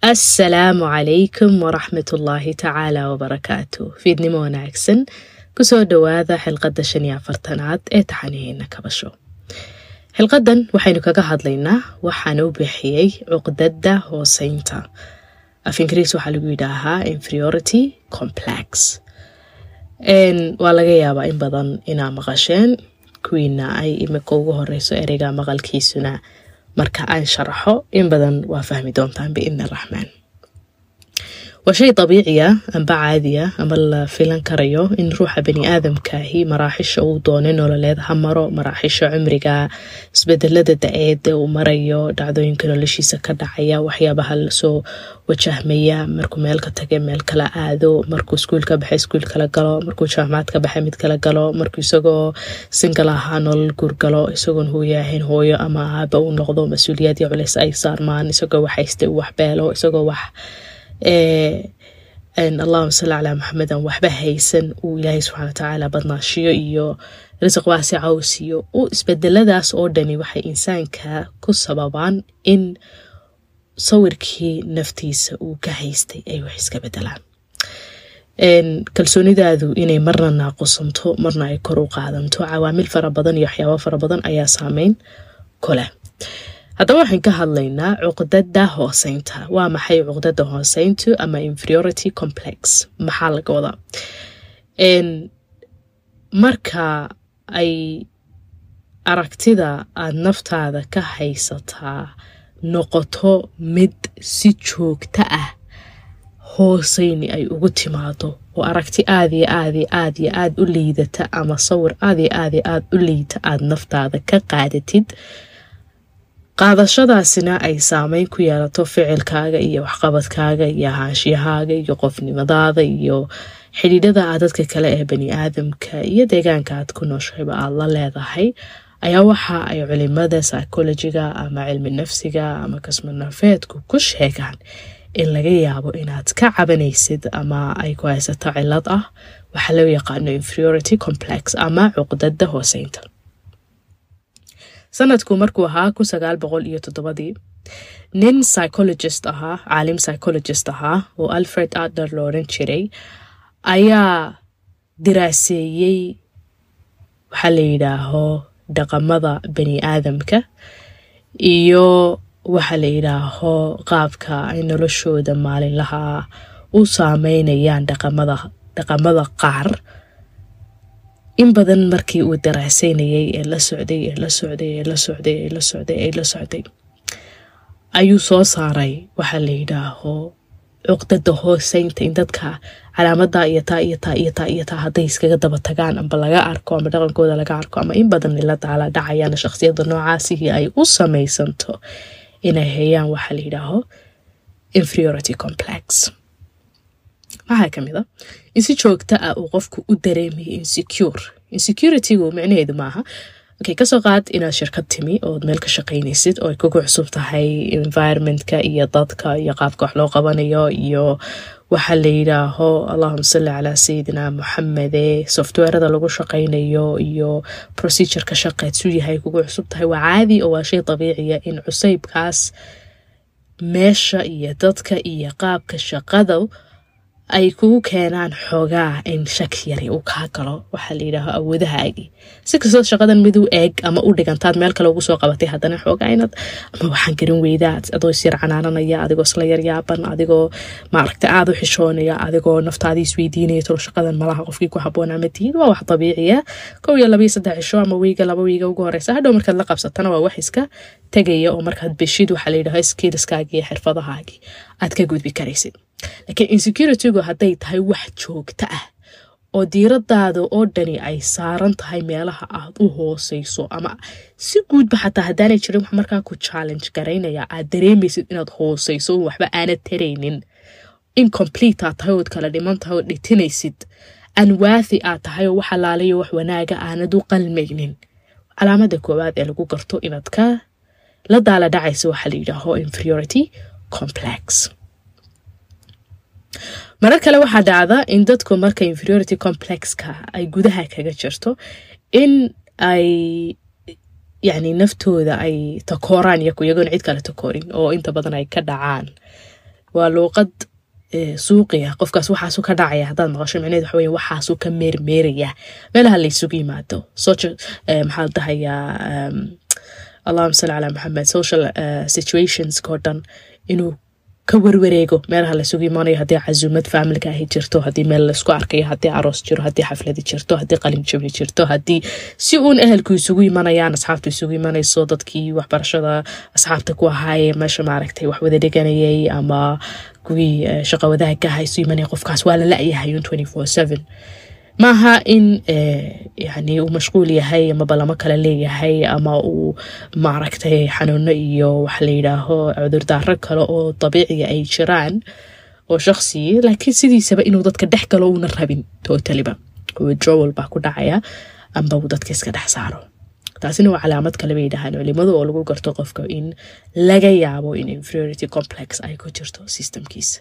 assalaamu calaykum waraxmatullaahi tacaala wabarakaatu fiidnimo wanaagsan kusoo dhowaada xilqadda shan iyo afartanaad ee taxanihiina kabasho xilqadan waxaynu kaga hadlaynaa waxaan u bixiyey cuqdada hooseynta af ingiriis waxaa lagu yidhaahaa inferiority complex waa laga yaabaa in badan inaa maqasheen kuwiina ay imika ugu horeyso ereyga maqalkiisuna marka aan sharaxo in badan waa fahmi doontaan biidni araxmaan waa shay dabiiciya amba caadiya ama la filan karayo in ruuxa bani aadamkaahi maraaxisha uu doonay nololeed ha maro maraaxisha cumriga isbedelada da-eeda uu marayo dhacdooyinka noloshiisa ka dhacaya waxyaabaha lasoo wajahmaya markuu meel ka tage meel kala aado markuu iskuul ka baxay iskuul kala galo markuu jaamacad ka baxay mid kala galo markuu isagoo singal ahaa nolol guurgalo isagoon hooyo ahayn hooyo ama aaba uu noqdo mas-uuliyaad iyo culeys ay saarmaan isagoo wax haysta uu waxbeelo isagoo wax allahuma salli calaa maxamedan waxba haysan uu ilaahay subxana watacaala badnaashiyo iyo risiq waasica uu siiyo u isbedeladaas oo dhani waxay insaanka ku sababaan in sawirkii naftiisa uu ka haystay ay wax iska bedelaan kalsoonidaadu inay marna naaqusanto marna ay kor u qaadanto cawaamil fara badan iyo waxyaaba fara badan ayaa saameyn ku leh haddaba waxaan ka hadlaynaa cuqdada hooseynta waa maxay cuqdada hooseyntu ama inferiority complex maxaa laga wadaa marka ay aragtida aada naftaada ka haysataa noqoto mid si joogto ah hooseyni ay ugu timaado oo aragti aad iyo aad iyo aad iyo aad u liidata ama sawir aad iyo aad iyo aad u liita aada naftaada ka qaadatid qaadashadaasina ay saameyn ku yeelato ficilkaaga iyo waxqabadkaaga iyo ahaanshiyahaaga iyo qofnimadaada iyo xidhiidhada aad dadka kale ee bani aadamka iyo deegaanka aad ku nooshayba aad la leedahay ayaa waxa ay culimada psychologiga ama cilmi nafsiga ama kasmanafeedku ku sheegaan in laga yaabo inaad ka cabanaysid ama ay ku haysato cilad ah waxaa loo yaqaano inferiority complex ama cuqdada hooseynta sanadku markuu ahaa kun sagaal boqol iyo toddobadii nin psychologist ahaa caalim psychologist ahaa oo alfred adler lo odhan jiray ayaa diraaseeyey waxaa la yidhaaho dhaqamada bani aadamka iyo waxaa la yidhaaho qaabka ay noloshooda maalinlaha u saameynayaan dhaqamada dhaqamada qaar in badan markii uu daraaseynayay ee la socday ee la socday ee la socday ee la socday ee la socday ayuu soo saaray waxaa la yidhaaho cuqdada hooseynta in dadka calaamada iyo taa iyo taa iyo taa iyo taa hadday iskaga daba tagaan amba laga arko ama dhaqankooda laga arko ama in badan ila daala dhacayaan shaqsiyada noocaasihii ay u samaysanto inay hayaan waxaa la yidhaaho inferiority complex maxaa ka mid a in si joogta ah uu qofku u dareemayo insecure insecuritygu micnaheedu maaha okay kasoo qaad inaad shirkad timi ood meel ka shaqaynaysid oo ay kugu cusub tahay environmentka iyo dadka iyo qaabka wax loo qabanayo iyo waxaa la yidhaaho allahuma salli calaa sayidina moxamede softwarada lagu shaqaynayo iyo procedureka shaqeed su yahay kugu cusub tahay waa caadi oo waa shay dabiiciya in cuseybkaas meesha iyo dadka iyo qaabka shaqada ay kugu keenaan xoogaa in shak yari uu kaa galo waxaa la yidhaaho awoodahaagii si kastoo shaqadan mid u eeg ama u dhigantaad meel kale ugu soo qabatay haddana xoogaa inaad ama waxaan garan weydaad adoo isyar canaananaya adigoo isla yaryaaban adigoo maaragta aada u xishoonaya adigoo naftaadii isweydiinaya tolo shaqadan malaha qofkii ku haboon ama tihiin waa wax dabiiciya kow iyo labayo saddex cisho ama wiiga laba wiiga ugu horeysa hadhow markaad la qabsatana waa wax iska tegaya oo markaad beshid waxaa la yidhaho skillskaagii iyo xirfadahaagii aad ka gudbi karaysid laakiin insecuritygu hadday tahay wax joogto ah oo diiradaada oo dhani ay saaran tahay meelaha aad u hooseyso ama si guudba xataa haddaanay jirin wax markaa ku challenge garaynaya aad dareemaysid inaad hooseyso waxba aanad taraynin incomplete aad tahay ood kala dhiman tahay ood dhitinaysid anwaathi aad tahay oo wax alaalayo wax wanaaga aanad u qalmaynin calaamada koowaad ee lagu garto inaad ka la daala dhacaysa waxaa la yidhaaho inferiority complex marar kale waxaa dhacda in dadku marka inferiority complexka ay gudaha kaga jirto in ay yacni naftooda ay takooraan iyagu iyagoona cid kale takoorin oo inta badan ay ka dhacaan waa luuqad suuqiya qofkaas waxaasuu ka dhacaya haddaad maqasho micneed waxa weya waxaasuu ka meermeeraya meelaha laysugu yimaado maxaa la dhahayaa allahuma salli calaa maxamed social situationskao dhan inuu ka werwareego meelaha laysugu imaanayo haddii casuumad faamilka ahi jirto haddii meel laysku arkayo haddii aroos jiro haddii xafladi jirto haddii qalin jabni jirto haddii si uun ehelku isugu imanayaan asxaabtu isugu imanayso dadkii waxbarashada asxaabta ku ahaaye meesha maaragtay wax wada dhiganayay ama kuwii shaqa wadaagka aha isu imanaya qofkaas waa la la-yahay un twenty four seven maaha in yani uu mashquul yahay ama balamo kale leeyahay ama uu maaragtay xanuuno iyo waxa la yidhaaho cudurdaaro kale oo dabiiciga ay jiraan oo shakhsiyi laakiin sidiisaba inuu dadka dhex galo uuna rabin totaliba withdrawal baa ku dhacaya amba uu dadka iska dhex saaro taasina waa calaamad kale bay yidhahaan culimadu oo lagu garto qofka in laga yaabo in inferiority complex ay ku jirto systemkiisa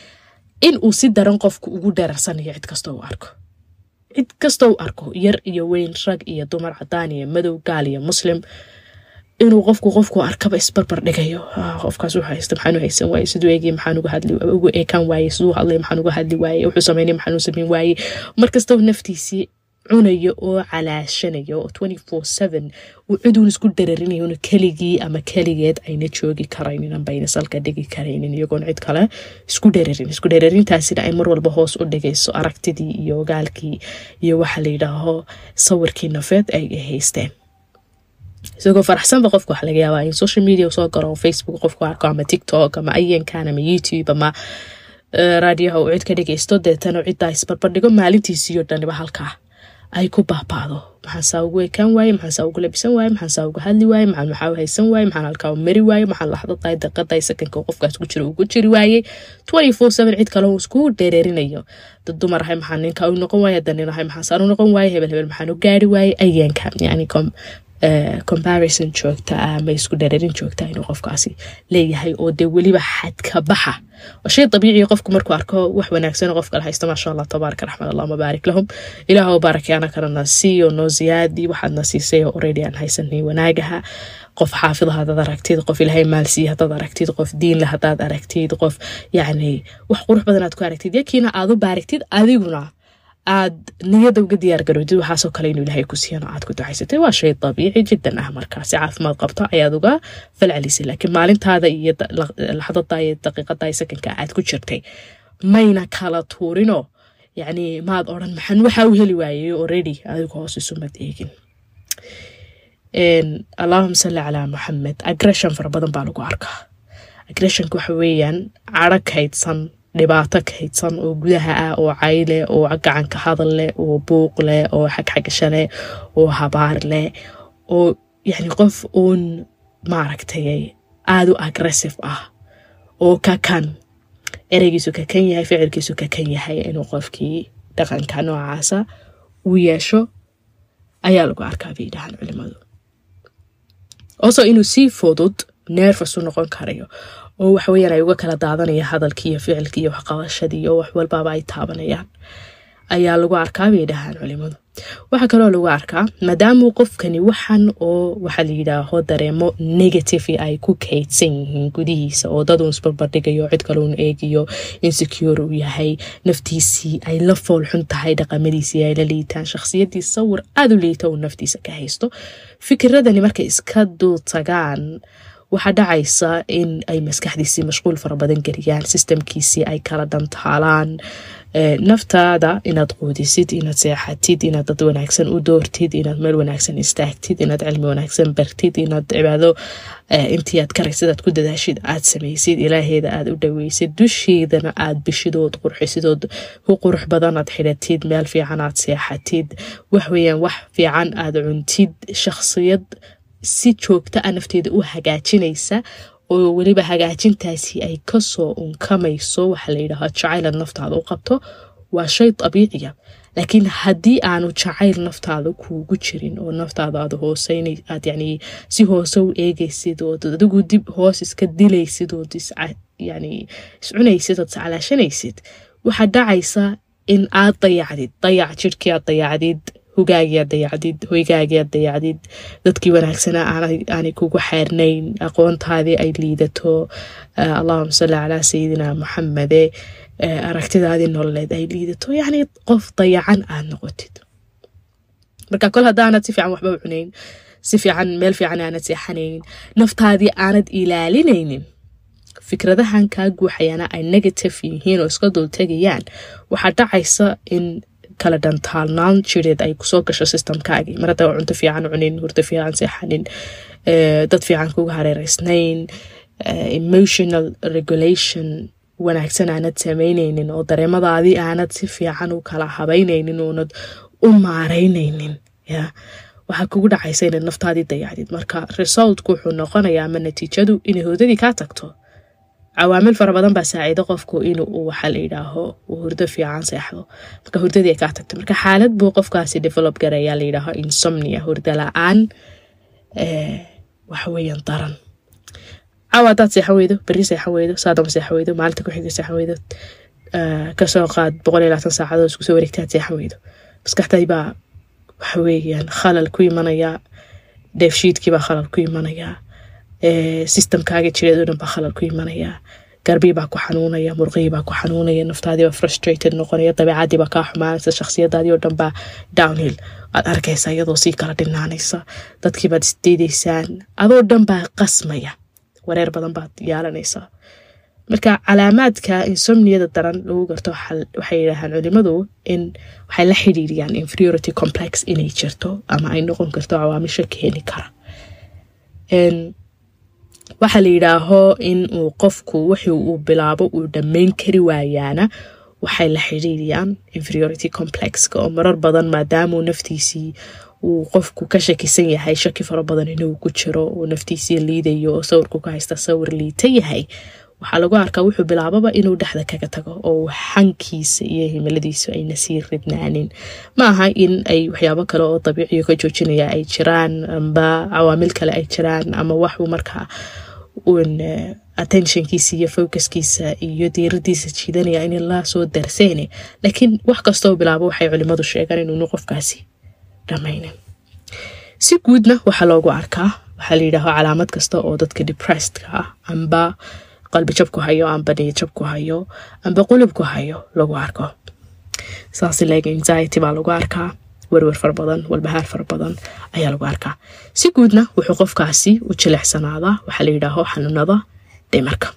in uu si daran qofku ugu dheerarsanayo cid kasta u arko cid kasta u arko yar iyo weyn rag iyo dumar cadaan iyo madow gaal iyo muslim inuu qofku qofku arkaba isbarbar dhigayo qofkaas wuxuu haysta maxaan u haysan waaye siduu eegay maxaan uga hadli ugu eekaan waaye siduu hadlay maxaan uga hadli waaye wuxuu sameynay maxaan u sameyn waaye markastaba naftiisii cunayo oo calaashanayo oo twenty four seven uu ciduun isku dararinayo una keligii ama keligeed ayna joogi karaynin amba ayna salka dhigi karaynin iyagoon cid kale isku dhararin isku dhararintaasina ay mar walba hoos u dhigayso aragtidii iyo ogaalkii iyo waxa la yidhaaho sawirkii nafeed ay haysteen isagoo faraxsanba qofka waxa laga yaabaa in social media soo garo facebook qofku arko ama tiktok ama ayankan ama youtube ama raadiyaha uu cid ka dhagaysto deetana ciddaa isbarbardhigo maalintiisiiyo dhaniba halkaa ay ku baaba'do maxaan saa ugu ekaan waaye maxaan saa ugu labisan waaye maxaan saa ugu hadli waaye maxaan maxaa u haysan waaye maxaan halkaa u mari waaye maxaan laxdadaay daqadaay sakanka qofkaas ku jiro ugu jiri waaye twenty four seven cid kale uu isku dheereerinayo dad dumar ahay maxaan ninka u noqon waaye hadda nin ahay maxaan saan u noqon waaye hebel hebel maxaan u gaari waaye ayaanka yani comparison joogta ah ama isku dhareerin joogta inuu qofkaasi leeyahay oo dee weliba xadka baxa waa shay dabiici qofku markuu arko wax wanaagsan oo qofkale haysta maasha allah tabaaraka raxmad allah mabaarik lahum ilaah oo baarakeana kalena siiyo noo ziyaadi waxaadna siisay oo already aan haysanay wanaagaha qof xaafida hadaad aragtid qof ilaahay maalsiiya hadaad aragtid qof diinle hadaad aragtid qof yacni wax qurux badan aad ku aragtid yakiina aad u baaragtid adiguna aad niyada uga diyaar garowdid waxaasoo kale inuu ilaahay ku siiyano aad ku ducaysatay waa shay dabiici jiddan ah markaa si caafimaad qabto ayaad uga falcelisay laakiin maalintaada iyo laxdada iyo daqiiqada iyo sakanka aad ku jirtay mayna kala tuurinoo yacni maad odhan maxaan waxaa u heli waayey already adigu hoos isumad eegin allahuma salli calaa maxamed aggression fara badan baa lagu arkaa aggressionka waxa weeyaan cadho kaydsan dhibaato kaydsan oo gudaha ah oo cayle oo gacanka hadal leh oo buuq leh oo xagxagasho leh oo habaar leh oo yacni qof uun maaragtay aada u aggressive ah oo kakan ereygiisu kakan yahay ficilkiisu kakan yahay inuu qofkii dhaqanka noocaasa uu yeesho ayaa lagu arkaa bay yidhahaan culimadu oso inuu si fudud nerfas u noqon karayo oo waxaweyaan ay uga kala daadanaya hadalkii iyo ficilkii iyo waxqabashadii iyo wax walbaaba ay taabanayaan ayaa lagu arkaa bay dhahaan culimadu waxaa kaloo lagu arkaa maadaamuu qofkani waxan oo waxaa la yidhaaho dareemo negative ay ku kaydsan yihiin gudihiisa oo dad uun isbarbardhigayo cid kale uun eegiyo insecure uu yahay naftiisii ay la foolxun tahay dhaqamadiisii ay la liitaan shakhsiyadii sawir aada u liita uu naftiisa ka haysto fikiradani markay iska dul tagaan waxaa dhacaysa in ay maskaxdiisii mashquul fara badan geliyaan sistamkiisii ay kala dhantaalaan naftaada inaad quudisid inaad seexatid inaad dad wanaagsan u doortid inaad meel wanaagsan istaagtid inaad cilmi wanaagsan bartid inaad cibaado intii aad karaysid aad ku dadaashid aad samaysid ilaaheeda aad u dhaweysid dusheedana aad bishidood qurxisidood ku qurux badan aad xidhatid meel fiican aad seexatid waxweyaan wax fiican aad cuntid shakhsiyad si joogta a nafteeda u hagaajinaysa oo weliba hagaajintaasi ay kasoo unkamayso waxaa la yidhaahaa jacaylaad naftaada u qabto waa shay dabiiciya laakiin haddii aanu jacayl naftaada kuugu jirin oo naftaada aad hooseyn aad yani si hoose u eegaysid ood adigu dib hoos iska dilaysid ood yani iscunaysid ood iscalaashanaysid waxaa dhacaysa in aad dayacdid dayac jirhkii aad dayacdid hogaagiyaad dayacdid hoygaagiyaad dayacdid dadkii wanaagsanaa aanay kugu xeernayn aqoontaadii ay liidato allahuma salli calaa sayidina muxamede aragtidaadii nololeed ay liidato yacni qof dayacan aad noqotid marka kol haddaanad si fiican waxba u cunayn si fiican meel fiican aanad seexanayn naftaadii aanad ilaalinaynin fikradahan kaa guuxayana ay negative yihiin oo iska dul tegayaan waxaa dhacaysa in kala dhantaalnaan jireed ay kusoo gasho systemkaagii mar haddaa cunto fiican cunin hurdo fiican seexanin dad fiican kuga hareereysnayn emotional regulation wanaagsan aanad samaynaynin oo dareemadaadii aanad si fiican u kala habaynaynin oonad u maareynaynin ya waxaa kugu dhacaysa inaad naftaadii dayacdid marka resultku wuxuu noqonayaa ama natiijadu inay hurdadii kaa tagto cawaamil fara badan baa saaciido qofku inuu waxaa la yidhaaho uu hurdo fiican seexdo marka hurdadii ay kaa tagto marka xaalad buu qofkaasi develop garayaa la yidhaaho insomnia hurdo la-aan waxaweyaan daran caawa hadaad seexan weydo beri seexan weydo saadama seexan weydo maalinta kuxiga seexan weydo kasoo qaad boqol iyo labaatan saacadood isku soo wareegtaad seexan weydo maskaxdadii baa waxa weeyaan khalal ku imanaya dheefshiidkiibaa khalal ku imanaya systemkaaga jireed oo dhan baa khalal ku imanaya garbii baa ku xanuunaya murqihii baa ku xanuunaya naftaadiibaa frustrated noqonaya dabeecadii baa kaa xumaanaysa shakhsiyadaadii oo dhan baa downhill aad arkaysa iyadoo sii kala dhinaanaysa dadkiibaad isdiidaysaan adoo dhan baa qasmaya wareer badan baad yeelanaysaa marka calaamaadka insomniyada daran lagu garto waxay yidhaahaan culimadu in waxay la xidhiiriyaan inferiority complex inay jirto ama ay noqon karto cawaamisho keeni kara waxaa la yidhaaho in uu qofku wixii uu bilaabo uu dhammayn kari waayaana waxay la xidhiiriyaan inferiority complexka oo marar badan maadaamuu naftiisii uu qofku ka shakisan yahay shaki fara badan inuu ku jiro uu naftiisii liidayo oo sawirku ka haysta sawir liita yahay waxaa lagu arkaa wuxuu bilaababa inuu dhexda kaga tago oo xankiisa iyo himiladiisu ayna sii ridnaanin ma aha in ay waxyaabo kale oo dabiiciyo ka joojinaya ay jiraan amba cawaamil kale ay jiraan ama waxuu markaa un attentionkiisa iyo focuskiisa iyo diiradiisa jiidanaya in la soo darseene laakiin wax kastoo bilaabo waxay culimadu sheegaan inuunu qofkaasi dhamaynin si guudna waxaa loogu arkaa waxaa layidhaaho calaamad kasta oo dadka depressedka ah amba qalbi jabku hayo amba niyad jabku hayo amba qulubku hayo lagu arko saas leg anxiety baa lagu arkaa werwer fara badan walbahaar fara badan ayaa lagu arkaa si guudna wuxuu qofkaasi u jilecsanaada waxaa la yidhaaho xanuunada dhimarka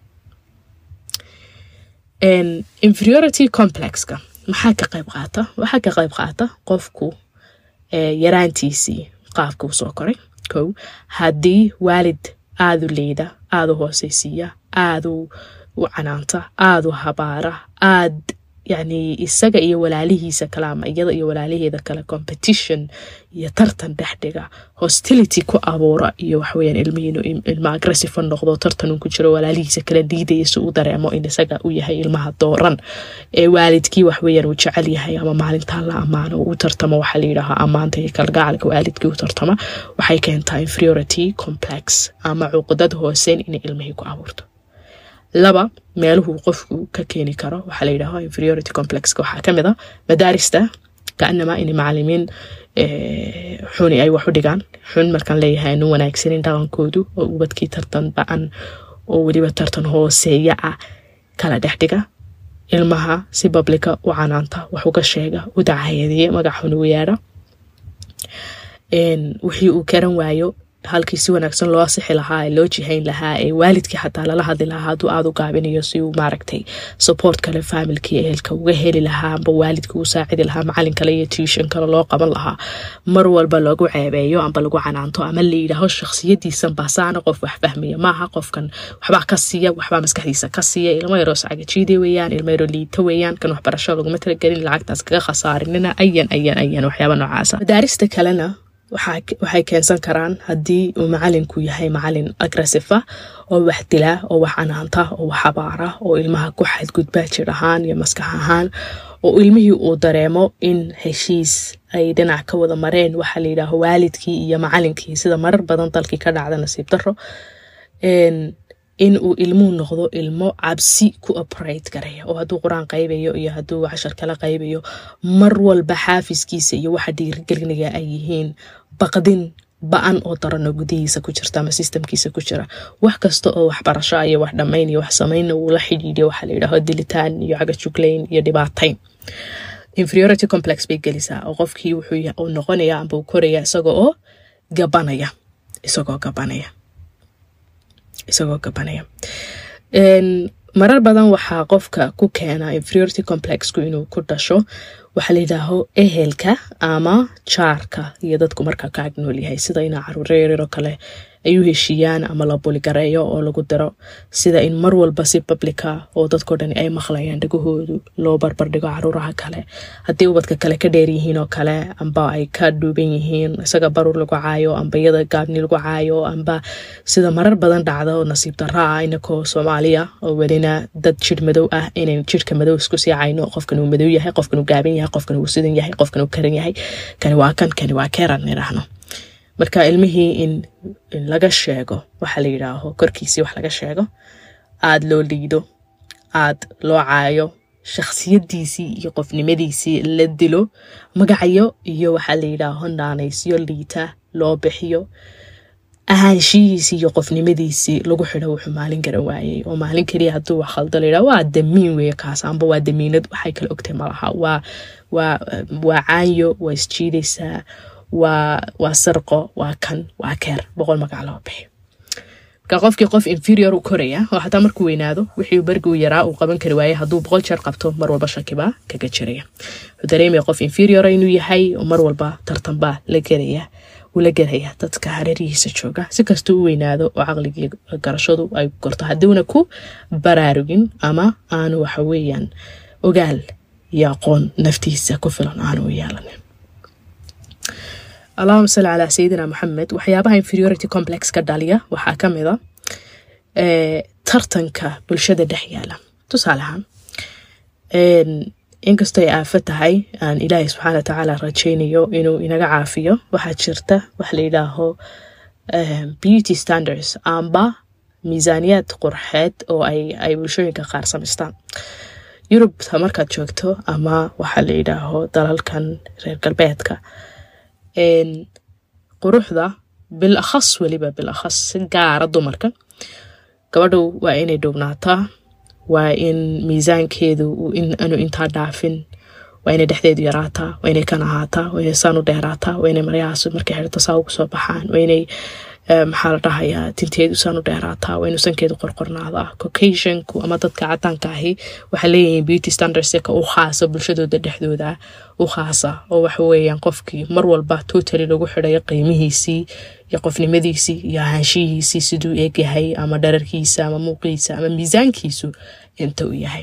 inferiority complexka maxaa ka qayb qaata waxaa ka qayb qaata qofku yaraantiisii qaabka u soo koray kow haddii waalid aada u liida aada u hooseysiiya aada u canaanta aada u habaara aad yacni isaga iyo walaalihiisa kale ama iyada iyo walaalaheeda kale competition iyo tartan dhexdhiga hostility ku abuura iyo waxaweyaan ilmihiinu ilma aggressive noqdo tartan uu ku jiro walaalihiisa kale diidaya si uu dareemo in isaga uu yahay ilmaha dooran ee waalidkii waxweyaan uu jecel yahay ama maalintaa la ammaano u tartamo waxaa layidhaahaa ammaanta iyo kalgacalka waalidkii u tartama waxay keentaa inferiority complex ama cuqdad hooseen inay ilmihii ku abuurto laba meeluhu qofku ka keeni karo waxaa la yidhaaho inferiority complexka waxaa kamid a madaarista kaanamaa inay macalimiin xuni ay wax u dhigaan xun markaan leeyahay anu wanaagsanin dhaqankoodu oo ubadkii tartan ba-an oo weliba tartan hooseeya ah kala dhexdhiga ilmaha si bablika u canaanta wax uga sheega u dacayadeeya magac xun ugu yeedha wixii uu karan waayo halkii si wanaagsan loo asixi lahaa ee loo jihayn lahaa ee waalidkii xataa lala hadli lahaa hadduu aada u gaabinayo si uu maaragtay support kale faamilkii ehelka uga heli lahaa amba waalidkii u saacidi lahaa macalin kale iyo tuution kale loo qaban lahaa mar walba lagu ceebeeyo amba lagu canaanto ama la yidhaaho shakhsiyadiisan baasaana qof wax fahmaya maaha qofkan waxbaa ka siiya waxbaa maskaxdiisa ka siiya ilmo yaroo sacagajiide weeyaan ilmo yaroo liita weeyaan kan waxbarasho laguma talagelin lacagtaas kaga khasaarinina ayan ayan ayan waxyaaba noocaasa madaarista kalena waxay keensan karaan haddii uu macalinku yahay macalin agressifa oo wax dila oo wax canaanta oo wax habaara oo ilmaha ku xadgudba jir ahaan iyo maskax ahaan oo ilmihii uu dareemo in heshiis ay dhinac ka wada mareen waxaa layidhaaho waalidkii iyo macalinkii sida marar badan dalkii ka dhacda nasiib daro in uu ilmuhu noqdo ilmo cabsi ku operate garaya oo hadduu qur-aan qaybayo iyo hadduu cashar kala qaybayo mar walba xaafiskiisa iyo waxa dhiirigelinaya ay yihiin baqdin ba-an oo daranoo gudihiisa ku jirta ama sistamkiisa ku jira wax kasta oo waxbarasho iyo wax dhammayn iyo wax samaynna uu la xidhiidhiyo waxaa la yidhaaho dilitaan iyo cagajuglayn iyo dhibaatayn inferiority complex bay gelisaa oo qofkii wuxuu noqonaya amba uu koraya isaga oo gabanaya isagoo gabanaya isagoo gabanaya marar badan waxaa qofka ku keena inferiority complexku inuu ku dhasho waxaa la yidhaaho ehelka ama jaarka iyo dadku markaa ka agnool yahay sida inaa caruuro yaryaroo kale ay u heshiiyaan ama la buligareeyo oo lagu diro sida in mar walba si publica oo dadkao dhani ay maqlayaan dhagahoodu loo barbardhigo caruuraha kale haddii ubadka kale ka dheer yihiin oo kale amba ay ka dhuuban yihiin isaga baruur lagu caayo amba iyada gaabni lagu caayo amba sida marar badan dhacda oo nasiib darra ah inakoo soomaaliya oo welina dad jir madow ah inayn jirka madow isku sii cayno qofkan uu madow yahay qofkan uu gaaban yahay qofkan uu sidan yahay qofkan uu karan yahay kani waa kan kani waa keeran idhaahno marka ilmihii in laga sheego waxaa la yidhaaho korkiisii wax laga sheego aada loo liido aada loo caayo shakhsiyadiisii iyo qofnimadiisii la dilo magacayo iyo waxaa la yidhaaho naanaysyo liita loo bixiyo ahaanshihiisii iyo qofnimadiisii lagu xidho wuxuu maalin garan waayey oo maalin keliya hadduu wax khaldo layidhaha waa damiin weeye kaas amba waa damiinad waxay kala ogtay malaha waa waa waa caanyo waa isjiidaysaa waa waa sarqo waa kan waa keer boqol magac loo bixi marka qofkii qof inferior u koraya oo xataa markuu weynaado wixii bergi u yaraa uu qaban kari waaye hadduu boqol jeer qabto mar walba shakibaa kaga jiraya wuxuu dareemaya qof inferiora inuu yahay oo mar walba tartanbaa la gelaya uu la gelaya dadka hareerihiisa jooga si kastuu u weynaado oo caqligii garashadu ay gorto haddiuna ku baraarugin ama aanu waxa weeyaan ogaal iyo aqoon naftiisa ku filan aanu u yeelanin allahuma salli calaa sayidina moxamed waxyaabaha inferiority complex ka dhaliya waxaa ka mid a tartanka bulshada dhex yaala tusaale ahaan inkastoo ay aafo tahay aan ilaahay subxaana wa tacaala rajaynayo inuu inaga caafiyo waxaa jirta wax la yidhaaho beauty standards amba miisaaniyaad qurxeed oo ay bulshooyinka qaar samaystaan yurubta markaad joogto ama waxaa la yidhaaho dalalkan reer galbeedka quruxda bil akhas weliba bil akhas si gaara dumarka gabadhu waa inay dhuwnaataa waa in miisaankeedu anu intaa dhaafin waa inay dhexdeedu yaraataa waa inay kan ahaataa waa inay saan u dheeraataa waa inay maryahaas markay xirto saa ugu soo baxaan waa inay maxaa la dhahayaa tinteedu saan u dheeraataa waa inuu sankeedu qorqornaadaa caucasianku ama dadka cadaanka ahi waxay leeyihiin beauty standards ka u khaasa bulshadooda dhexdooda u khaasa oo waxa weeyaan qofkii mar walba totally lagu xidhayo qiimihiisii iyo qofnimadiisii iyo ahaanshihiisii siduu eegyahay ama dhararkiisa ama muuqiisa ama miisaankiisu inta uu yahay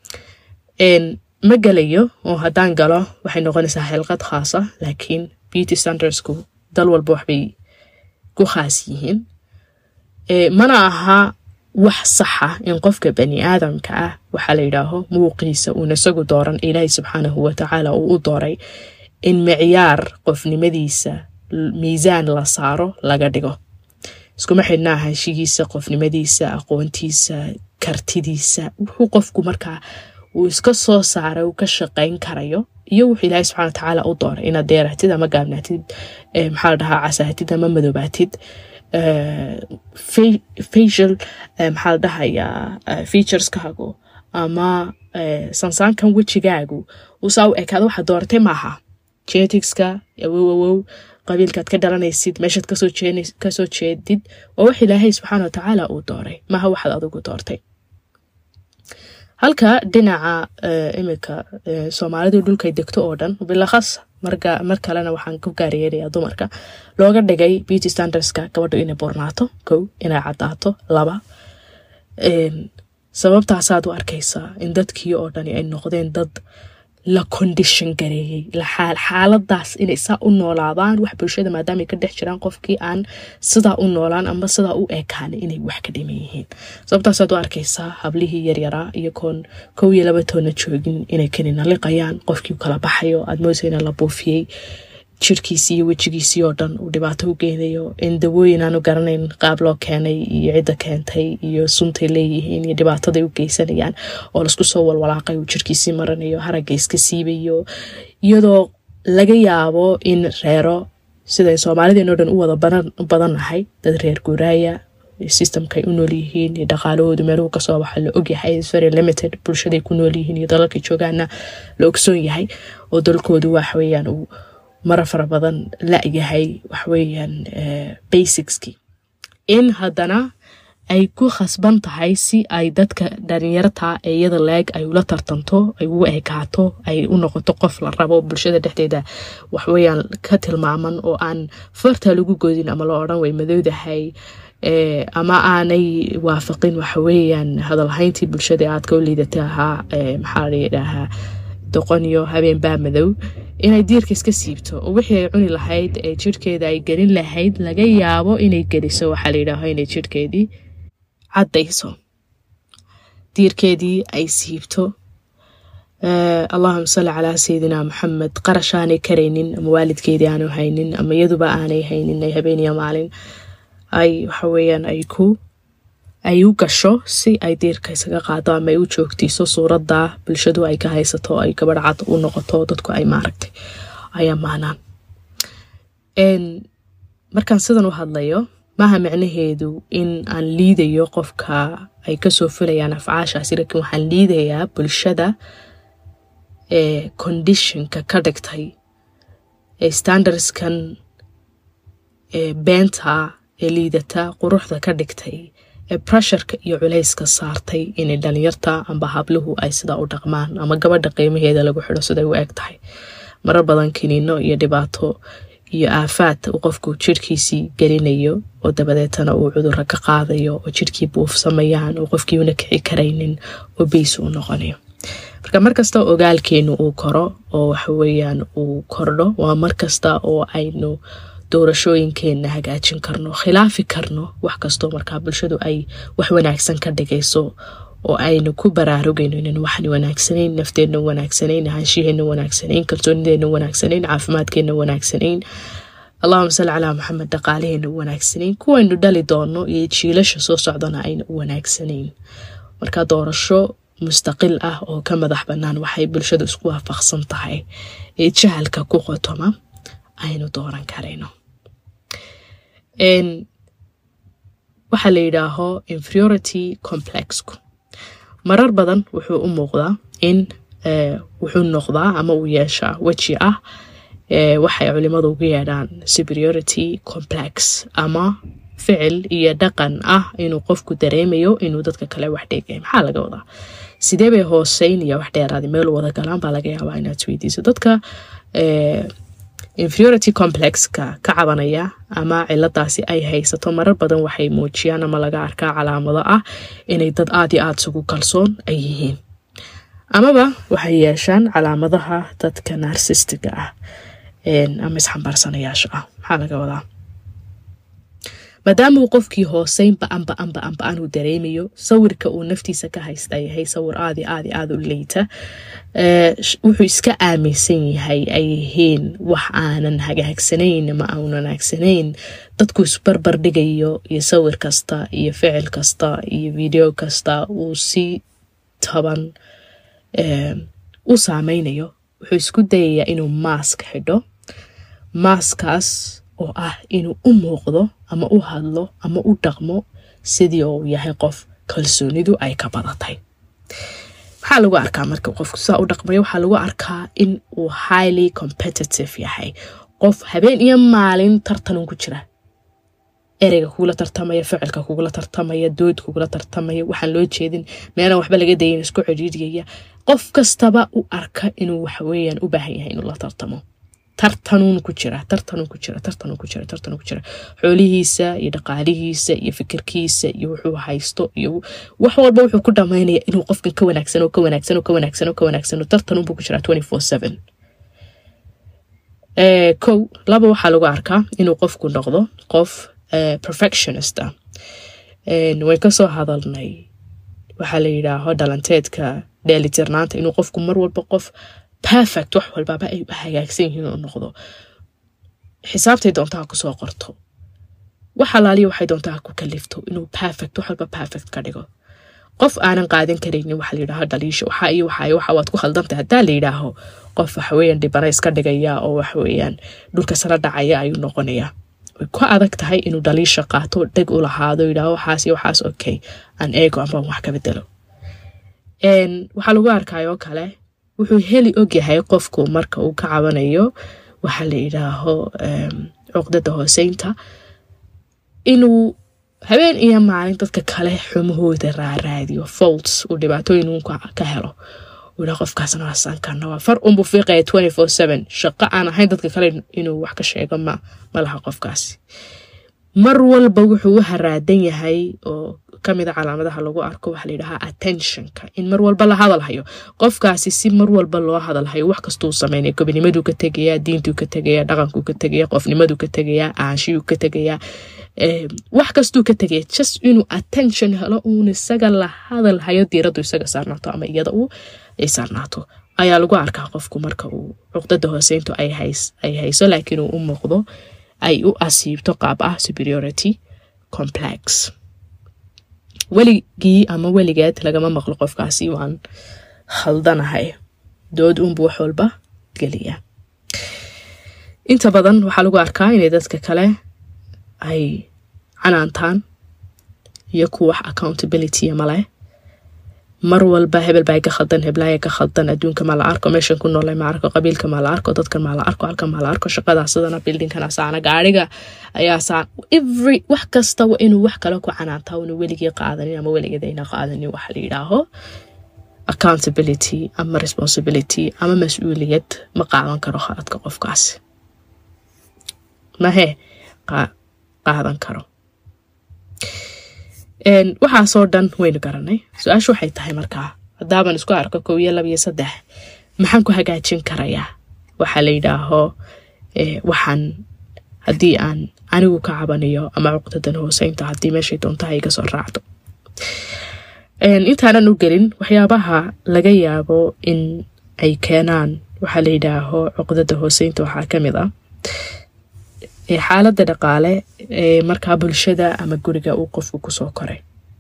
ma gelayo oo haddaan galo waxay noqonaysaa xilqad khaasa laakiin beauty standardsku dal walba waxbay ku khaas yihiin mana aha wax saxa in qofka bani aadamka ah waxaa la yidhaaho muuqiisa uuna isagu dooran ilaahay subxaanahu watacaala uu u dooray in micyaar qofnimadiisa miisaan la saaro laga dhigo iskuma xidhna ahaanshigiisa qofnimadiisa aqoontiisa kartidiisa wuxuu qofku markaa uu iska soo saaray uu ka shaqayn karayo iyo wuxuu ilaahay subxana watacaala u dooray inaad deeraatid ama gaabnaatid maxaa la dhahaa casaatid ama madoobaatid facial maxaa la dhahayaa featureskaagu ama sansaankan wejigaagu usaa u ekaada waxaad dooratay maaha geneticska awow awow qabiilkaad ka dhalanaysid meeshaad kasoo jeedid waa wax ilaahay subxaana watacaala uu dooray maaha waxaad adigu doortay halka dhinaca iminka soomaalidu dhulkay degto oo dhan bilakhas mar kalena waxaan ku gaaryeerayaa dumarka looga dhigay beauty standardska gabadhu inay burnaato kow inay cadaato laba sababtaasaad u arkaysaa in dadkii oo dhani ay noqdeen dad la condition gareeyey xaaladaas inay saa u noolaadaan wax bulshada maadaamay ka dhex jiraan qofkii aan sidaa u noolaan ama sidaa u ekaan inay wax ka dhiman yihiin sababtaasaad u arkaysaa hablihii yaryaraa iyagoon kow iyo laba toonna joogin inay kanina liqayaan qofkii kala baxayo aad moodaysa ina la buufiyey jirkiisii iyo wejigiisii oo dhan uu dhibaato u geynayo in dawooyin aanu garanayn qaab loo keenay iyo cidda keentay iyo suntay leeyihiin iyo dhibaataday u geysanayaan oo laisku soo walwalaaqay uu jirkiisii maranayo haragga iska siibayo iyadoo laga yaabo in reero siday soomaalideenoo dhan u wada badannahay dad reer guuraaya systemkay u nool yihiin iyo dhaqaalahoodu meeluhu kasoo baxa la ogyahay very limited bulshaday ku nool yihiin iyo dalalkay joogaana la ogsoon yahay oo dalkoodu waxweyaan uu mara fara badan la-yahay waxweyaan basicskii in haddana ay ku khasban tahay si ay dadka dhalinyarta ee iyada leeg ay ula tartanto ay ugu ekaato ay u noqoto qof la rabo bulshada dhexdeeda waxweyaan ka tilmaaman oo aan farta lagu godin ama la odhan way madowdahay ama aanay waafaqin waxaweyaan hadalhayntii bulshada aadka u liidata ahaa maxaa layidhaahaa doqon iyo habeenbaa madow inay diirka iska siibto oo wixii ay cuni lahayd ee jirhkeeda ay gelin lahayd laga yaabo inay geliso waxaa layidhaaho inay jirhkeedii caddayso diirkeedii ay siibto allahuma salli calaa sayidina maxamed qarash aanay karaynin ama waalidkeedii aanu haynin ama iyaduba aanay haynin ay habeeniya maalin ay waxaweyaan ay ku ay u gasho si ay diirka isaga qaado ama ay u joogtiiso suuradda bulshadu ay ka haysato ay gabadh cad u noqoto dadku ay maaragtay ay ammaanaan markaan sidan u hadlayo maaha micnaheedu in aan liidayo qofka ay kasoo fulayaan afcaashaasi laakiin waxaan liidayaa bulshada ee conditionka ka dhigtay ee standardskan ee beenta ee liidata quruxda ka dhigtay ee pressureka iyo culayska saartay inay dhalinyarta amba habluhu ay sidaa u dhaqmaan ama gabadha qiimaheeda lagu xidho siday u eg tahay marar badan kiniino iyo dhibaato iyo aafaad uu qofku jirhkiisii gelinayo oo dabadeetana uu cudurro ka qaadayo oo jirhkii buufsamayaan oo qofkii una kici karaynin oo beys u noqonayo marka markasta ogaalkeenu uu koro oo waxaweyaan uu kordho waa markasta oo aynu doorashooyinkeenna hagaajin karno khilaafi karno wax kastoo markaa bulshadu ay wax wanaagsan ka dhigayso oo aynu ku baraarugayno inan waxan wanaagsanayn nafteenna wanaagsanayn ahaanshiheena wanaagsanayn kalsoonideena wanaagsanayn caafimaadkeena wanaagsanayn allahuma salli calaa maxamed dhaqaalaheena wanaagsanayn kuwaynu dhali doono iyo jiilasha soo socdana ayna u wanaagsanayn marka doorasho mustaqil ah oo ka madax bannaan waxay bulshadu isku waafaqsan tahay ee jahalka ku qotoma aynu dooran karayno waxaa la yidhaaho inferiority complexku marar badan wuxuu u muuqdaa in wuxuu noqdaa ama uu yeeshaa weji ah waxay culimadu ugu yeedhaan superiority complex ama ficil iyo dhaqan ah inuu qofku dareemayo inuu dadka kale wax dheegay maxaa laga wadaa sidee bay hooseyn iyo wax dheeraadi meel wada galaan baa laga yaabaa inaad isweydiiso dadka inferiority complexka ka cabanaya ama ciladaasi ay haysato marar badan waxay muujiyaan ama laga arkaa calaamado ah inay dad aad iyo aada isugu kalsoon ay yihiin amaba waxay yeeshaan calaamadaha dadka narsistiga ah ama isxambaarsanayaasha ah maxaa laga wadaa maadaama uu qofkii hooseyn ba-an ba-an ba-an ba-an uu dareemayo sawirka uu naftiisa ka haysta yahay sawir aadi aadi aada u leyta wuxuu iska aaminsan yahay ay yihiin wax aanan hagaagsanayn ama aan wanaagsanayn dadku isbarbar dhigayo iyo sawir kasta iyo ficil kasta iyo video kasta uu si toban u saameynayo wuxuu isku dayayaa inuu maask xidho maaskaas oo ah inuu u muuqdo ama u hadlo ama u dhaqmo sidii uu yahay qof kalsoonidu ay ka badatay maxaa lagu arkaa marka qofku sidaa u dhaqmayo waxaa lagu arkaa in uu highly competitive yahay qof habeen iyo maalin tartanun ku jira ereyga kugula tartamaya ficilka kugula tartamaya dood kugula tartamaya waxaan loo jeedin meelaan waxba laga dayin isku ciriiriyaya qof kastaba u arka inuu waxaweyaan u baahan yahay inuu la tartamo tartanuun ku jira tartanun ku jira tartanun ku jira tartanun ku jira xoolihiisa iyo dhaqaalihiisa iyo fikirkiisa iyo wuxuu haysto iyo wax walba wuxuu ku dhamaynaya inuu qofkan ka wanaagsan oo ka wanaagsan oo ka wanaagsan oo ka wanaagsan oo tartanun buu ku jira twenty four seven kow laba waxaa lagu arkaa inuu qofku noqdo qof perfectionist ah way kasoo hadalnay waxaa la yidhaaho dhalanteedka dheelitirnaanta inuu qofku mar walba qof perfect wax walbaba ay hagaagsan yihiin oo noqdo xisaabtay doonta ha kusoo qorto wax alaaliya waxay doonta ha ku kalifto inuu perfect wax walba perfect ka dhigo qof aanan qaadan karaynin waxa layidhaaho dhaliisha waxa iyo waxa waxa waad ku khaldantay haddaa la yidhaaho qof waxaweeyaan dhibana iska dhigaya oo waxaweeyaan dhulka sala dhacaya ayuu noqonayaa way ku adag tahay inuu dhaliisha qaato dheg u lahaado yidhaaho waxaas iyo waxaas okay aan eego ama wax ka bedelo waxaa lagu arkayoo kale wuxuu heli ogyahay qofku marka uu ka cabanayo waxaa la yidhaaho cuqdada hooseynta inuu habeen iyo maalin dadka kale xumahooda raaraadiyo folts uu dhibaatooyin uun ka helo uu yidhaha qofkaasna waa sankana waa far unbuu fiiqaya twenty four seven shaqo aan ahayn dadka kale inuu wax ka sheego ma ma laha qofkaasi mar walba wuxuu u haraadan yahay oo kamida calaamadaha lagu arko waxaa layidhahaa attentionka in mar walba la hadalhayo qofkaasi si mar walba loo hadalhayo wax kastuu sameynaya gobonimaduu ka tegayaa diintuu ka tegaya dhaqankuu ka tegaya qofnimaduu ka tegayaa aanshiyuu ka tegayaa wax kastuu ka tegaya just inuu attention helo uun isaga la hadalhayo diiradu isaga saarnaato ama iyada uu ay saarnaato ayaa lagu arkaa qofku marka uu cuqdada hooseyntu ay hayso laakiin uu u muuqdo ay u asiibto qaab ah superiority complex weligii ama weligeed lagama maqlo qofkaasi waan khaldanahay dood uunbu wax walba geliya inta badan waxaa lagu arkaa inay dadka kale ay canaantaan iyo ku wax accountability maleh mar walba hebel baa ka khaldan heblaaya ka khaldan adduunka maa la arko meeshan ku noolay ma arko qabiilka maa la arko dadkan maa la arko halkan maa la arko shaqadaa sidana bildingkana saana gaariga ayaa saan every wax kasta waa inuu wax kale ku canaantaa una weligii qaadanin ama weligeed ayna qaadanin waxa la yidhaaho accountability ama responsibility ama mas-uuliyad ma qaadan karo khaladka qofkaasi mahe qaadan karo waxaasoo dhan waynu garanay su-aashu waxay tahay markaa haddaaban isku arko kow iyo laba iyo saddex maxaan ku hagaajin karayaa waxaa la yidhaaho waxaan haddii aan anigu ka cabanayo ama cuqdadan hooseynta haddii meeshay doontaha iga soo raacdo intaanan u gelin waxyaabaha laga yaabo in ay keenaan waxaa la yidhaaho cuqdada hooseynta waxaa ka mid ah xaaladda dhaqaale ee markaa bulshada ama guriga uu qofku kusoo koray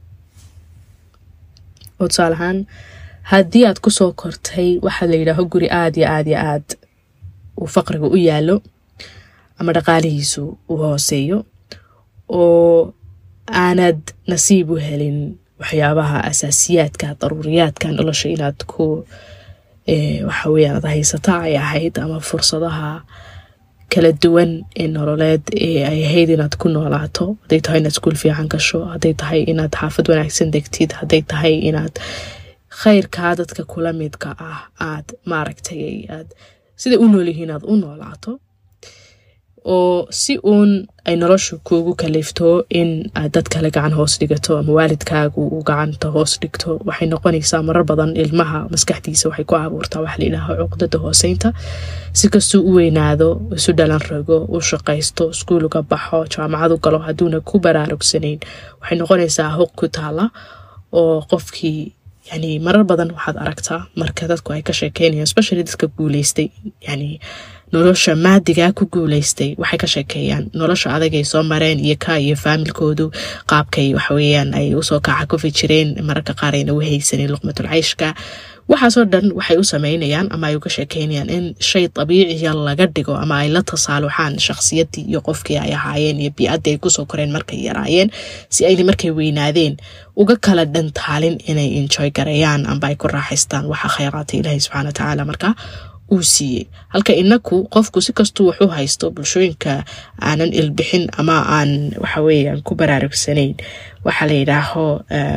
oo tusaale ahaan haddii aad kusoo kortay waxaa la yidhaaho guri aada iyo aada iyo aad uu faqriga u yaalo ama dhaqaalihiisu uu hooseeyo oo aanad nasiib u helin waxyaabaha asaasiyaadka daruuriyaadka nolosha inaad ku waxa weeyaan ad haysata ay ahayd ama fursadaha kala duwan ee nololeed ee ay ahayd inaad ku noolaato hadday tahay inaad iskuul fiican gasho hadday tahay inaad xaafad wanaagsan degtid hadday tahay inaad khayrkaa dadka kula midka ah aad maaragtay aad siday u noolyihiin aad u noolaato oo si uun ay noloshu kuugu kalifto in aad dad kale gacan hoos dhigato ama waalidkaagu uu gacanta hoos dhigto waxay noqonaysaa marar badan ilmaha maskaxdiisa waxay ku abuurtaa waxa layidhaaha cuqdada hooseynta si kastuu u weynaado isu dhalan rago u shaqaysto iskuuluga baxo jaamacadu galo hadduuna ku baraarugsanayn waxay noqonaysaa huq ku taala oo qofkii yani marar badan waxaad aragtaa marka dadku ay ka sheekeynayaan especially dadka guuleystay yani nolosha maadigaa ku guuleystay waxay ka sheekeeyaan nolosha adagay soo mareen iyo ka iyo faamilkoodu qaabkay waxaweyaan ay usoo kaca kufi jireen mararka qaar ayna u haysanin luqmatul cayshka waxaasoo dhan waxay u sameynayaan ama ay uga sheekeynayaan in shay dabiiciya laga dhigo ama ay la tasaaluxaan shakhsiyadii iyo qofkii ay ahaayeen iyo bii-addii ay kusoo koreen markay yaraayeen si ayna markay weynaadeen uga kala dhantaalin inay enjoy garayaan amba ay ku raaxaystaan waxa khayraata ilaahi subxana watacaala markaa uu siiyey halka inaku qofku si kastuu wax u haysto bulshooyinka aanan ilbixin ama aan waxaweyaan ku baraarugsanayn waxaa la yidhaaho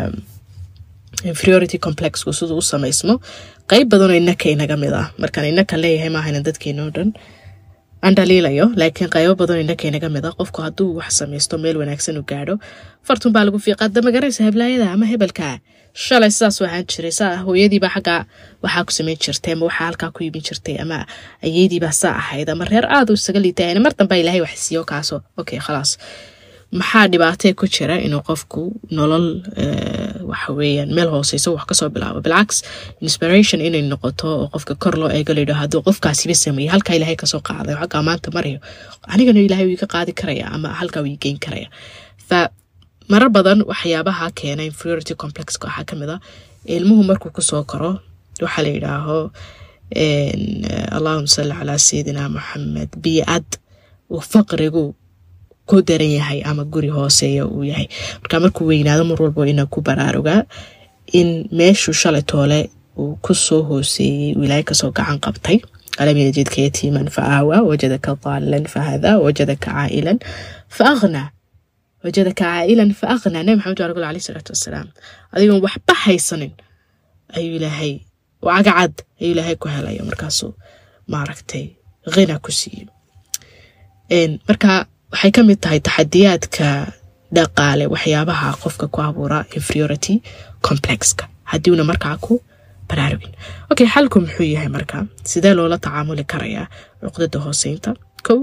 inferiority complexku siduu u samaysmo qeyb badanoo inaka inaga mid ah markaan inaka leeyahay maahayna dadkeena o dhan aan dhaliilayo laakiin qaybo badanoo inaka inaga mid ah qofku hadduu wax samaysto meel wanaagsan u gaadho fartun baa lagu fiiqaa damagaraysa heblaayada ama hebelka shalay sidaas waxaan jiray saa hooyadiibaa xaggaa waxaa ku samayn jirtay ama waxaa halkaa ku iibin jirtay ama ayeydiibaa saa ahayd ama reer aada u isaga liitay mar dambaa ilaahay wax siiyo kaaso okay khalaas maxaa dhibaatee ku jira inuu qofku nolol waxa weeyaan meel hooseyso wax kasoo bilaabo bilcaks inspiration inay noqoto oo qofka kor loo eego layidho hadduu qofkaasiba sameeyey halkaa ilaahay kasoo qaaday oo xaggaa maanta marayo anigana ilaahay wuu iga qaadi karaya ama halkaa wuu igeyn karaya fa marar badan waxyaabaha keena inferiority complexka waxaa kamid a ilmuhu markuu kusoo koro waxaa la yidhaaho allahuma salli calaa sayidina maxamed biyo-ad uu faqrigu ku daran yahay ama guri hooseeya uu yahay marka markuu weynaado mar walbo inaa ku baraarugaa in meeshuu shalay toole uu kusoo hooseeyey uu ilaahay kasoo gacan qabtay alam yajidka yatiiman fa aawaa wajadaka daalan fa hadaa wajadaka caa'ilan fa aghnaa wajadaka caa'ilan fa aghnaa nabi maxamed waa ragul alayh isalaatu wassalaam adigoon waxba haysanin ayuu ilaahay oo cagacad ayuu ilaahay ku helaya markaasuu maaragtay khina ku siiyey marka waxay ka mid tahay taxadiyaadka dhaqaale waxyaabaha qofka ku abuura inferiority complexka haddiuna markaa ku baraarugin okay xalku muxuu yahay marka sidee loola tacaamuli karayaa cuqdada hooseynta kow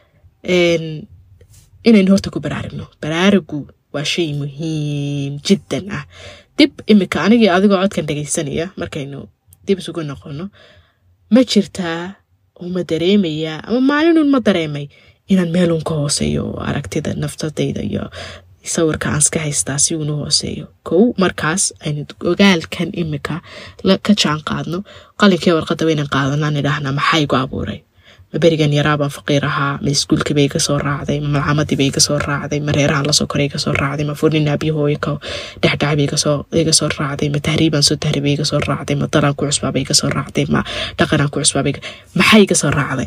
inaynu horta ku baraarugno baraarugu waa shay muhiim jiddan ah dib imika anigii adigoo codkan dhegaysanaya markaynu dib isugu noqono ma jirtaa uma dareemayaa ama maalinun ma dareemay inaan meelun ka hooseeyo oo aragtida naftadayda iyo sawirka aan iska haystaa si uunu hooseeyo kow markaas aynu ogaalkan imika ka jaan qaadno qalinkii warqadda waynan qaadanaan idhaahnaa maxaa igu abuuray ma berigan yaraabaan faqiir ahaa ma iskuulkiiba iga soo raacday ma malcamadiiba iga soo raacday ma reerahan lasoo koray iga soo raacday ma furnin aabiyahooyka dhexdhacba iga soo raacday ma tahriibaan soo tahriiba iga soo raacday ma dalaan ku cusbaaba iga soo raacday ma dhaqanaan ku cusbaaba maxaa iga soo raacday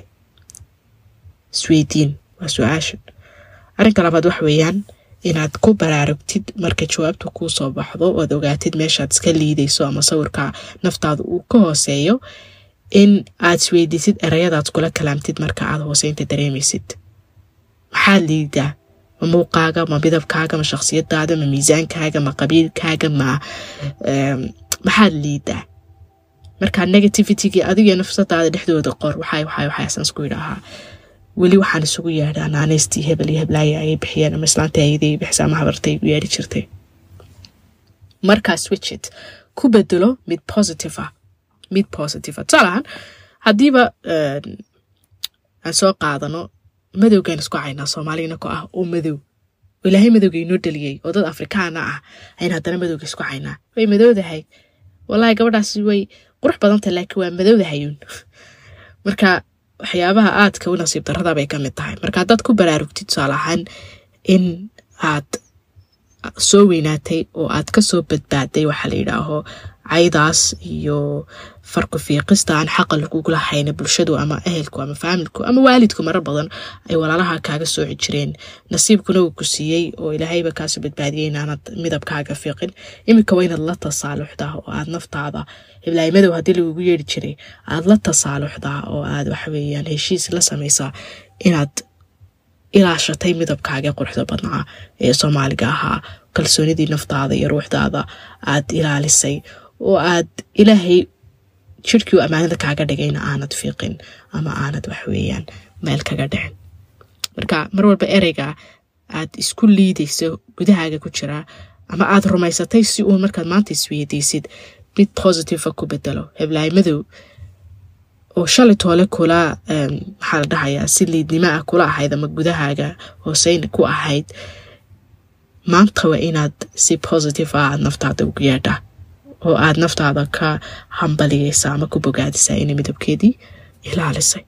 isweydiin waa su-aashan arrinka labaad wax weeyaan inaad ku baraarugtid marka jawaabtu kuu soo baxdo oad ogaatid meeshaad iska liidayso ama sawirka naftaada uu ka hooseeyo in aad isweydiisid erayadaad kula kalaamtid marka aad hooseynta dareemaysid maxaad liidaa ma muuqaaga ma midabkaaga ma shakhsiyadaada ma miisaankaaga ma qabiilkaaga ma maxaad liidaa markaa negativitygii adiga nafsadaada dhexdooda qor waxay waxay waxaasaan isku yidhaahaa weli waxaan isugu yeedhaa naanaystii hebel iyo heblaaya ayay bixiyeen ama islaanta ayadii bixisa ama habartay u yeedhi jirtay markaa switchit ku bedelo mid positive ah mid positive ah tusaalahaan haddiiba aan soo qaadano madowgaan isku caynaa soomaaligana ku ah oo madow ilaahay madowga inoo dhaliyey oo dad afrikaana ah ayn haddana madowga isku caynaa way madowdahay wallaahi gabadhaasi way qurux badantah laakiin waa madowdahayuun marka waxyaabaha aadka u nasiib darada bay ka mid tahay marka haddaad ku baraarugtid tusaale ahaan in aad soo weynaatay oo aad kasoo badbaaday waxaa la yidhaaho caydaas iyo farku fiiqista aan xaqa lagugula hayna bulshadu ama ehelku ama faamilku ama waalidku marar badan ay walaalaha kaaga sooci jireen nasiibkuna uu ku siiyey oo ilaahayba kaasoo badbaadiyey inaanad midabkaaga fiiqin iminka waa inaad la tasaaluxdaa oo aad naftaada heblaay madow haddii lagugu yeeri jiray aad la tasaaluxdaa oo aad waxaweyaan heshiis la samaysaa inaad ilaashatay midabkaaga quruxda badnaa ee soomaaliga ahaa kalsoonidii naftaada iyo ruuxdaada aad ilaalisay oo aad ilaahay jirhkii ammaanada kaaga dhigayna aanad fiiqin ama aanad waxweeyaan meel kaga dhicin marka mar walba ereyga aad isku liidayso gudahaaga ku jiraa ama aad rumaysatay si uun markaad maanta isweydiisid mid positiva ku bedelo heblaay madow oo shalay toole kula maxaa la dhahayaa si liidnimo ah kula ahayd ama gudahaaga hooseyn ku ahayd maanta waa inaad si positive ah aad naftaada ugu yeedha oo aad naftaada ka hambaliyeysa ama ku bogaadisaa inay midabkeedii ilaalisay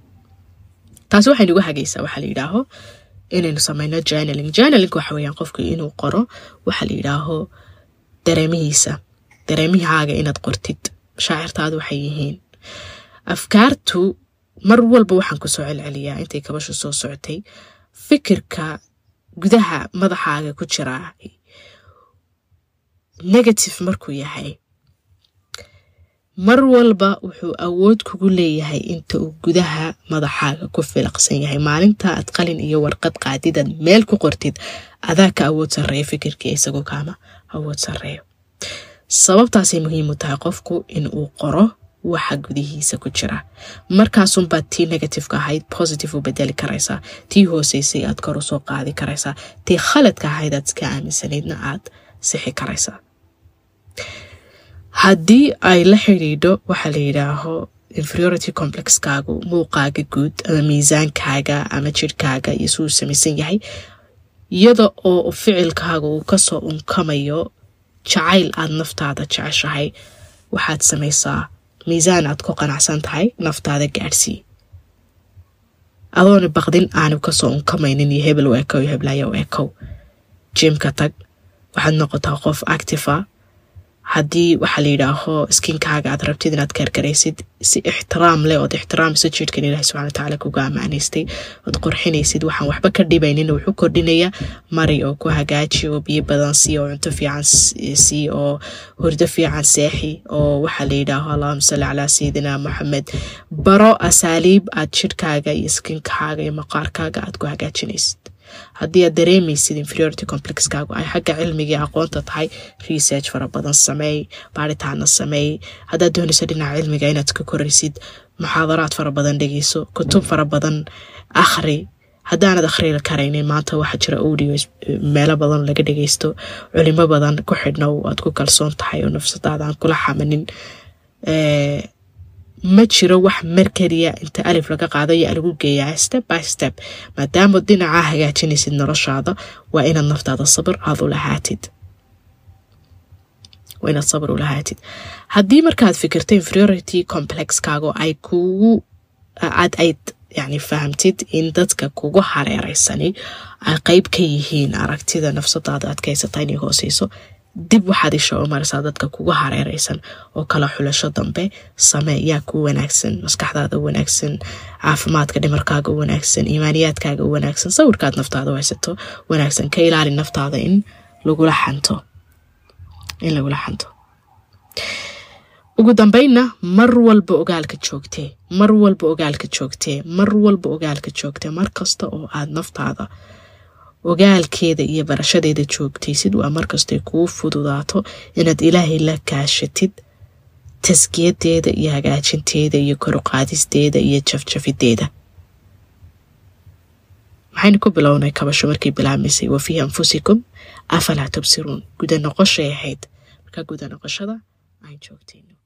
taasi waxay nagu hagaysaa waxaa la yidhaaho inaynu sameyno journaling journaling waxa weeyaan qofku inuu qoro waxaa la yidhaaho dareemihiisa dareemihaaga inaad qortid mashaacirtaadu waxay yihiin afkaartu mar walba waxaan kusoo celceliyaa intay kabashu soo socotay fikirka gudaha madaxaaga ku jiraa negative markuu yahay mar walba wuxuu awood kugu leeyahay inta uu gudaha madaxaaga ku filaqsan yahay maalinta aad qalin iyo warqad qaadidaad meel ku qortid adaa ka awood sarreeya fikirkii isagoo kaama awood sarreeyo sababtaasay muhiim u tahay qofku in uu qoro waxa gudihiisa ku jira markaasunbaad tii negativeka ahayd positive u bedeli karaysaa tii hooseysay aad kor usoo qaadi karaysaa tii khaladka ahayd aad iska aaminsanaydna aad sixi karaysaa haddii ay la xidhiidho waxaa la yidhaaho inferiority complexkaagu muuqaaga guud ama miisaankaaga ama jirhkaaga iyo suu samaysan yahay iyada oo ficilkaaga uu kasoo unkamayo jacayl aad naftaada jeceshahay waxaad samaysaa miisaan aad ku qanacsan tahay naftaada gaadhsii adoona baqdin aanu kasoo unkamaynin iyo hebel u ekow iyo heblaya u ekow jimka tag waxaad noqotaa qof actifa haddii waxaa la yidhaaho skinkaaga aad rabtid inaad karkaraysid si ixtiraam leh ood ixtiraamisa jidhkan ilaahi subxana watacaala kuga ammaanaystay ood qorxinaysid waxaan waxba ka dhibaynin wuxuu kordhinaya mari oo ku hagaaji oo biyo badan sii oo cunto fiican sii oo hurdo fiican seexi oo waxaa la yidhaaho allahuma salli calaa sayidina moxamed baro asaaliib aad jidhkaaga iyo skinkaaga iyo maqaarkaaga aad ku hagaajinaysid haddii aad dareemaysid inferiority complexkaagu ay xagga cilmigii aqoonta tahay research fara badan sameey baaritaana sameey haddaad doonayso dhinaca cilmiga inaad ka koraysid muxaadaraad fara badan dhegeyso kutub fara badan akhri haddaanad akhri karaynin maanta waxaa jira audio meelo badan laga dhageysto culimo badan ku xidhnow aad ku kalsoon tahay oo nafsadaada aan kula xamanin ma jiro wax markeliya inta alif laga qaado yaa lagu geeyaa step by step maadaama dhinacaa hagaajinaysid noloshaada waa inaad naftaada sabir aad ulahaatid waa inaad sabir ulahaatid haddii markaad fikirta inferiority complexkaago ay kugu aad ayd yani fahamtid in dadka kugu hareereysani ay qeyb ka yihiin aragtida nafsadaada adkaysata inay hooseyso dib waxaad isha u marisaa dadka kugu hareereysan oo kala xulasho dambe samee yaa ku wanaagsan maskaxdaada u wanaagsan caafimaadka dhimarkaaga u wanaagsan iimaaniyaadkaaga u wanaagsan sawirkaad naftaada u haysato wanaagsan ka ilaali naftaada in lagula xanto in lagula xanto ugu dambeynna mar walba ogaalka joogtee mar walba ogaalka joogtee mar walba ogaalka joogtee mar kasta oo aad naftaada ogaalkeeda iyo barashadeeda joogtaysid waa markastay kuu fududaato inaad ilaahay la kaashatid taskiyadeeda iyo hagaajinteeda iyo koruqaadisteeda iyo jafjafideeda maxaynu ku bilownay kabasho markii bilaabmaysay wa fii anfusikum afalaa tubsiruun guda noqoshay ahayd markaa guda noqoshada aan joogtayno